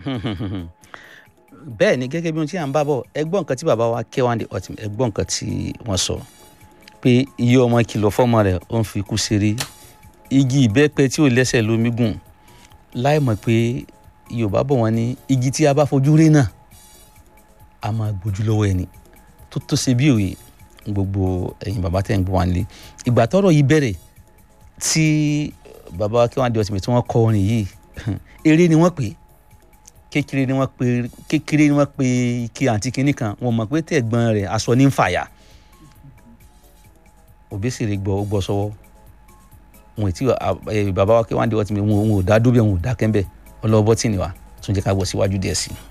bẹ́ẹ̀ ni gẹ́gẹ́ bí ohun tí à ń bá bọ̀ ẹ gbọ́ nǹkan tí bàbá wa K1 The Ultimate ẹ gbọ́ nǹkan tí wọ́n sọ pé iye ọmọ kìlọ̀ fọ́mọ rẹ̀ ó ń fi ikú ṣeré igi ìbẹ́pẹ tí ò lẹ́sẹ̀ lómi gùn láì mọ̀ pé Yorùbá bọ̀ wọ́n ní igi tí a bá fojú rí náà a máa gbójú lọ́wọ́ ẹni tó tó ṣe bí òye gbogbo ẹ̀yin bàbá tẹ̀ ń gbọ́ wá nílé ìgbà tọ́rọ̀ yìí bẹ̀rẹ̀ tí bàbá wa K1 The Ultimate tí wọ́n kọ orin yìí eré ni wọ́n pè é kékeré ni wọ́n pe kékeré ni wọ́n pe ike àǹtí kinní kan wọ́n mọ̀ pé tẹ̀gbọ́n rẹ̀ aṣọ ní ń fàyà Òbésèré gbọ́ ó gbọ́ sọ́wọ́ wọn ò tí bàbá wa K1 The Ultimate wọn ò dá dúbẹ̀ wọn ò dá kẹ́ńbẹ̀ ọlọ́wọ́ bọ́tì ni wa tún jẹ́ ká gbọ́ síwájú díẹ̀ sí i.